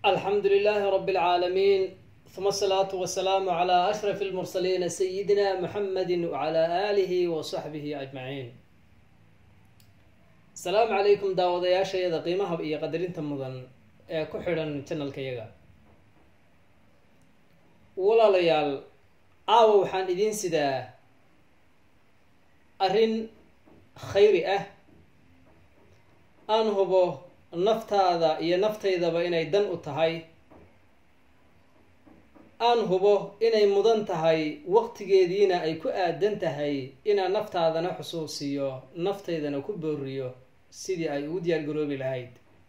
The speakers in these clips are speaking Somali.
الحمد لله رب العالمين ثم الصلاة والسلام على أشرف المرسلين سيدنا محمد وعلى آله وصحبه أجمعين السلام عليكم daawadayaashayada qiimaha iyo qadarinta mudan ee ku xidhan janalkayaga walaalayaal caawa waxaan idiin sidaa arrin khayri ah aan hubo naftaada iyo naftaydaba inay dan u tahay aan hubo inay mudan tahay waqtigeediina ay ku aadan tahay inaan naftaadana xusuusiyo naftaydana ku booriyo sidii ay ugu diyaar garoobi lahayd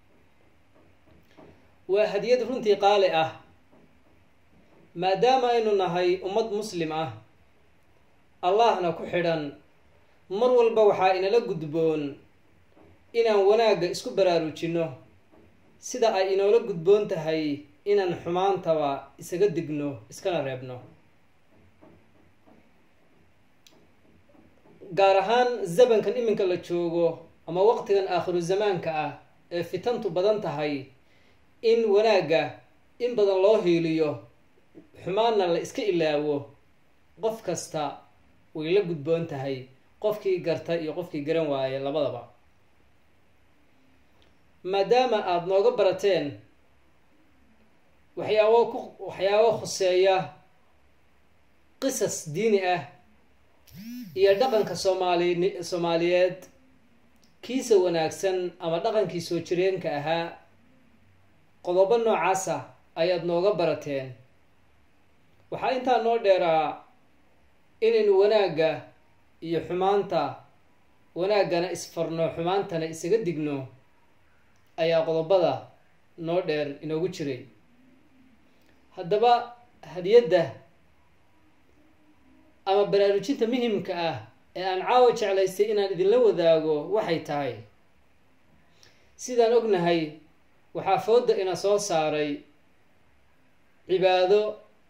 waa hadiyad runtii qaali ah maadaama aynu nahay ummad muslim ah allahna ku xidhan mar walba waxaa inala gudboon inaan wanaagga isku baraarujinno sida ay inoola gudboon tahay inaan xumaantaba isaga digno iskana reebno gaar ahaan zamankan iminka la joogo ama waqtigan aakhiru zamaanka ah ee fitantu badan tahay in wanaagga in badan loo hiiliyo xumaanna la iska ilaawo qof kasta way la gudboon tahay qofkii garta iyo qofkii garan waaye labadaba maadaama aada nooga barateen waxyaabo ku waxyaabo khuseeya qisas diini ah iyo dhaqanka soomaali soomaaliyeed kiisa wanaagsan ama dhaqankii soo jireenka ahaa qodobo noocaasa ayaad nooga barateen waxaa intaa noo dheeraa inaynu wanaagga iyo xumaanta wanaaggana isfarno xumaantana isaga digno ayaa qodobada noo dheer inoogu jiray haddaba hadiyadda ama baraarujinta muhimka ah ee aan caawa jeclaystay inaan idinla wadaago waxay tahay sidaan ognahay waxaa fooda ina soo saaray cibaado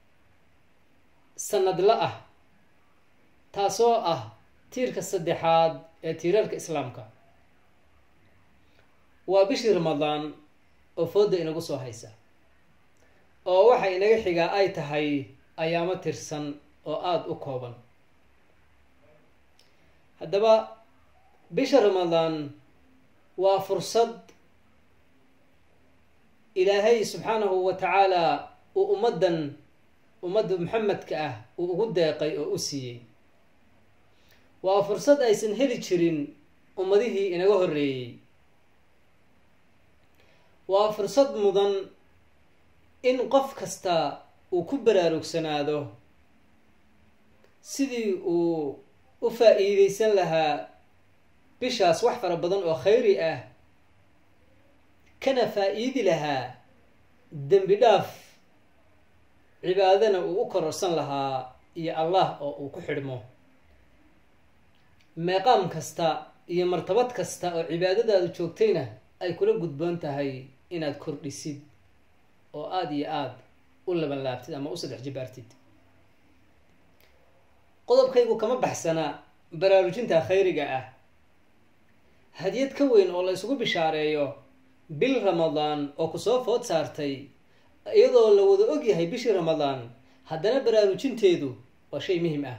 sanadla ah taasoo ah tiirka saddexaad ee tiirarka islaamka waa bishii ramadaan oo fooda inagu soo haysa oo waxa inaga xigaa ay tahay ayaamo tirsan oo aada u kooban haddaba bisha ramadaan waa fursad ilaahay subxaanahu wa tacaala uu ummaddan ummadda maxamedka ah uu ugu deeqay oo u siiyey waa fursad aysan heli jirin ummadihii inaga horreeyey waa fursad mudan in qof kasta uu ku baraarugsanaado sidii uu u faa-iideysan lahaa bishaas wax fara badan oo khayri ah kana faa-iidi lahaa dembi dhaaf cibaadana uu u kororsan lahaa iyo allah oo uu ku xidhmo meeqaam kasta iyo martabad kasta oo cibaadadaadu joogtayna ay kula gudboon tahay inaad kordhisid oo aada iyo aada u laban laabtid ama u saddex jibaartid qodobkaygu kama baxsana baraarujinta khayriga ah hadiyad ka weyn oo la isugu bishaareeyo bil ramadaan oo kusoo food saartay iyadoo la wada ogyahay bishii ramadaan haddana baraarujinteedu waa shay muhim ah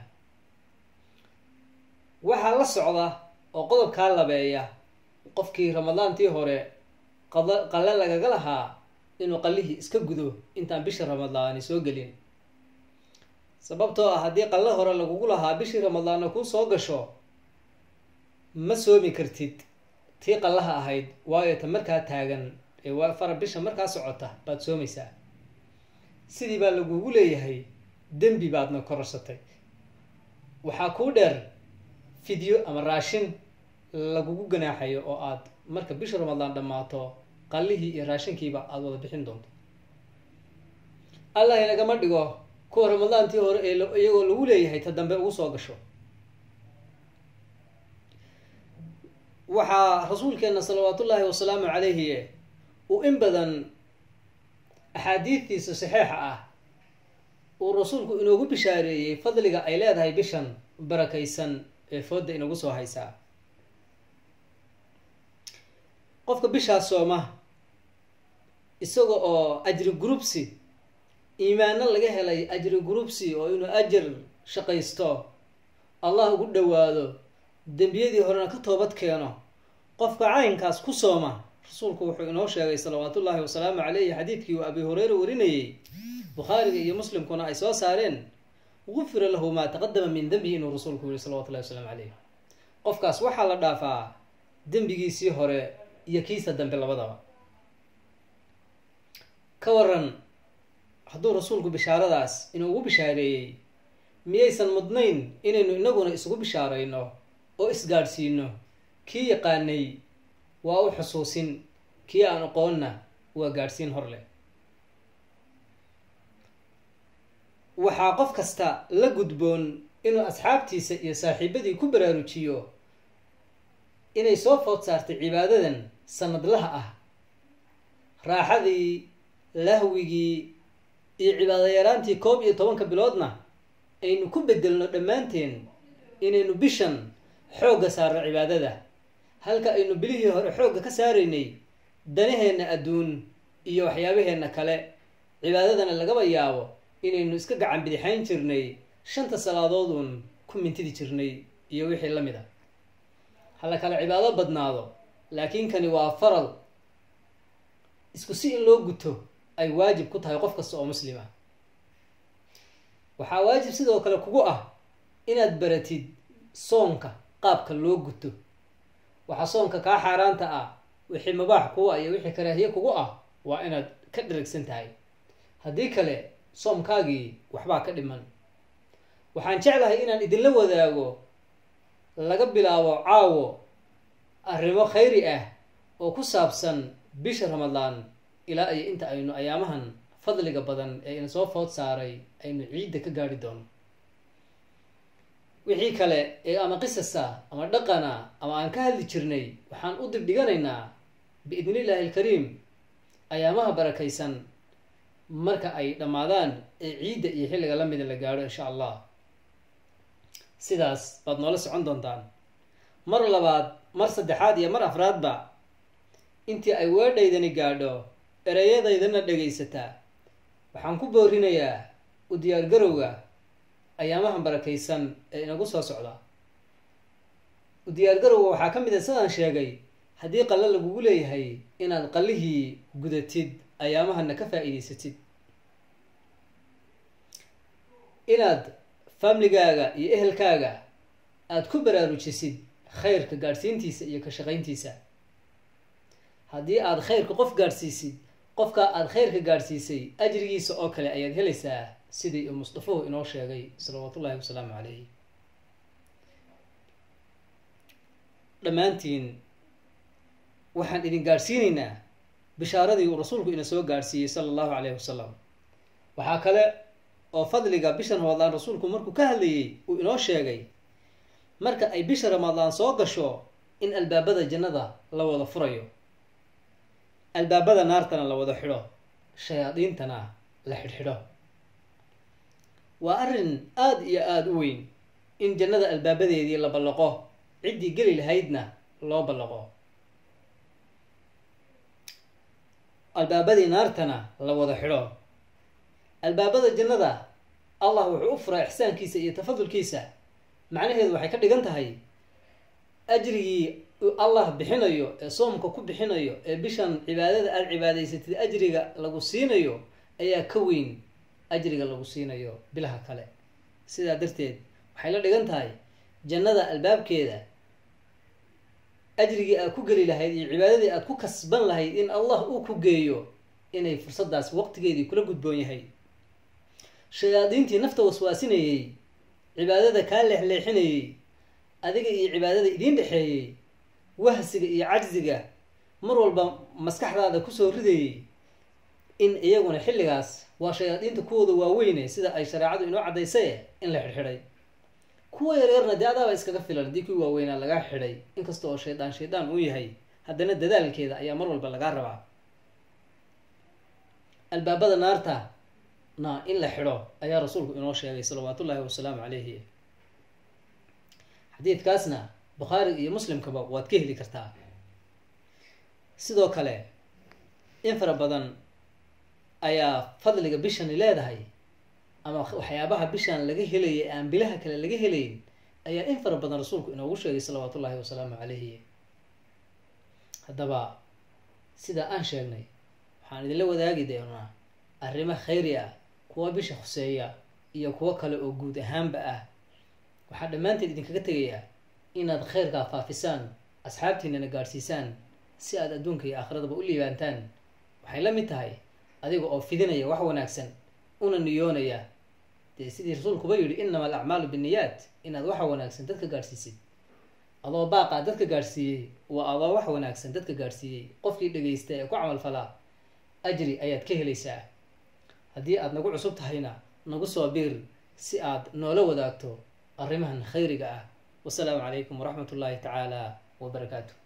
waxaa la socda oo qodobkaa labeeya qofkii ramadaantii hore qada qalle lagaga lahaa inuu qallihii iska gudo intaan bisha ramadaani soo gelin sababtoo ah haddii qalle hore lagugu lahaa bishii ramadaanna kuu soo gasho ma soomi kartid tii qallaha ahayd waayo ta markaa taagan ee waa fara bisha markaa socota baad soomaysaa sidii baa lagugu leeyahay dembi baadna kororsatay waxaa kuu dheer fidyo ama raashin lagugu ganaaxayo oo aad marka bisha ramadaan dhammaato qallihii iyo raashinkiiba aada wada bixin doonto allah inagama dhigo kuwa ramadaantii hore ee iyagoo lagu leeyahay ta dambe ugu soo gasho waxaa rasuulkeena salawaatullaahi wasalaamu calayhi uu in badan axaadiidtiisa saxeixa ah uu rasuulku inoogu bishaareeyey fadliga ay leedahay bishan barakaysan ee fooda inagu soo haysaa qofka bishaas sooma isaga oo ajri groupsi iimaano laga helay ajri groupsi oo inuu ajar shaqaysto allah ugu dhowaado dembiyadii horena ka toobad keeno qofka caynkaas ku sooma rasuulku wuxuu inoo sheegay salawaatullaahi wasalaamu caleyhi xadiidkii uu abi hureyre warinayey bukhaariga iyo muslimkuna ay soo saareen gufira lahu maa taqadama min dembihi inuu rasuulku yihi salawatullahi wasalaamu caleyh qofkaas waxaa la dhaafaa dembigiisii hore iyo kiisa dambe labadaba ka waran hadduu rasuulku bishaaradaas inuu ugu bishaareeyey miyaysan mudnayn inaynu inaguna isugu bishaarayno oo isgaadhsiino kii yaqaanay waa u xusuusin kii aan aqoonna waa gaadhsiin hor leh waxaa qof kasta la gudboon inuu asxaabtiisa iyo saaxiibadii ku baraarujiyo inay soo food saartay cibaadadan sanadlaha ah raaxadii lahwigii iyo cibaado yaraantii koob iyo tobanka biloodna aynu ku bedelno dhammaanteen inaynu bishan xoogga saarno cibaadada halka aynu bilihii hore xoogga ka saaraynay danaheenna adduun iyo waxyaabaheenna kale cibaadadana lagaba yaabo inaynu iska gacan bidixayn jirnay shanta salaadoodun ku mintidi jirnay iyo wixii la mid a hala kale cibaado badnaado laakiin kani waa faral isku si in loo guto ay waajib ku tahay qof kasta oo muslim ah waxaa waajib sidoo kale kugu ah inaad baratid soonka qaabka loo guto waxaa soonka kaa xaaraanta ah wixii mabaax kugu ah iyo wixii karaahiye kugu ah waa inaad ka dharagsan tahay haddii kale soomkaagii waxbaa ka dhiman waxaan jeclahay inaan idinla wadaago laga bilaabo caawo arrimo khayri ah oo ku saabsan bisha ramadaan ilaa iyo inta aynu ayaamahan fadliga badan ee ina soo food saaray aynu ciidda ka gaari doono wixii kale ee ama qisasa ama dhaqana ama aan ka hadli jirnay waxaan u dibdhiganaynaa biidni illaahi alkariim ayaamaha barakaysan marka ay dhammaadaan ee ciidda iyo xilliga la mida la gaadho insha allah sidaas baad noola socon doontaan mar labaad mar saddexaad iyo mar afraadba intii ay weedhaydani gaadho ereyadaydana dhegaysataa waxaan ku boorinayaa u diyaargarowga ayaamahan barakaysan ee inagu soo socda u diyaargarowga waxaa ka mid a sidaan sheegay haddii qallo lagugu leeyahay inaad qallihii gudatid ayaamahana ka faa-iideysatid inaad famligaaga iyo ehelkaaga aada ku baraarujisid khayrka gaadhsiintiisa iyo ka shaqayntiisa haddii aada khayrka qof gaadhsiisid qofkaa aada khayrka gaadhsiisay ajrigiisa oo kale ayaad helaysaa sidii uu mustafuhu inoo sheegay salawaatu ullahi wasalaamu calayh dhammaantiin waxaan idin gaadhsiinaynaa bishaaradii uu rasuulku ina soo gaadhsiiyey sala allahu calayhi wasalam waxaa kale oo fadliga bisha ramadaan rasuulku markuu ka hadlayey uu inoo sheegay marka ay bisha ramadaan soo gasho in albaabada jannada la wada furayo albaabada naartana la wada xidho shayaadiintana la xidhxidho waa arrin aada iyo aada u weyn in jannada albaabadeedii la ballaqo ciddii geli lahaydna loo ballaqo albaabadii naartana la wada xidho albaabada jannada allah wuxuu u furaa ixsaankiisa iyo tafadulkiisa macnaheedu waxay ka dhigan tahay ajrigii allah bixinayo ee soomka ku bixinayo ee bishan cibaadada aada cibaadaysatid ajriga lagu siinayo ayaa ka weyn ajriga lagu siinayo bilaha kale sidaa darteed waxay la dhigan tahay jannada albaabkeeda ajrigii aad ku geli lahayd iyo cibaadadii aad ku kasban lahayd in allah uu ku geeyo inay fursadaas waqtigeedii kula gudboon yahay shayaadiintii nafta waswaasinayey cibaadada kaa leexleexinayey adiga iyo cibaadada idiin dhexeeyey wahsiga iyo cajsiga mar walba maskaxdaada kusoo ridayey in iyaguna xilligaas waa shayaadiinta kuwooda waaweyne sida ay shareecadu inoo caddaysay in la xidhxidhay kuwa yaryarna dee adaaba iskaga filan haddii kuwii waaweynaa lagaa xidhay inkasta oo shaydaan shaydaan uu yahay haddana dadaalkeeda ayaa mar walba lagaa rabaa albaabada naarta na in la xidho ayaa rasuulku inoo sheegay salawaat ullaahi wasalaamu calayhi xadiidkaasna bukhaari iyo muslimkaba waad ka heli kartaa sidoo kale in fara badan ayaa fadliga bishani leedahay ama waxyaabaha bishan laga helaya aan bilaha kale laga helayn ayaa in fara badan rasuulku inoogu sheegay salawaatu ullahi wasalaamu calayhi haddaba sidaa aan sheegnay waxaan idinla wadaagi doonaa arrimo khayri ah kuwa bisha khuseeya iyo kuwo kale oo guud ahaanba ah waxaa dhammaanteed idinkaga tegayaa inaad khayrkaa faafisaan asxaabtiinana gaadhsiisaan si aad adduunka iyo aakhiradaba u liibaantaan waxay la mid tahay adiga oo fidinaya wax wanaagsan una niyoonaya dee sidii rasuulkuba yidhi innama alacmaalu binniyaat inaad waxa wanaagsan dadka gaadhsiisid adoo baaqaa dadka gaadhsiiyey waa adoo wax wanaagsan dadka gaadhsiiyey qofkii dhegaysta ee ku camal falaa ajri ayaad ka helaysaa haddii aad nagu cusub tahayna nagu soo biir si aad noola wadaagto arrimahan khayriga ah wasalaamu calaykum waraxmat ullaahi tacaala wabarakaatu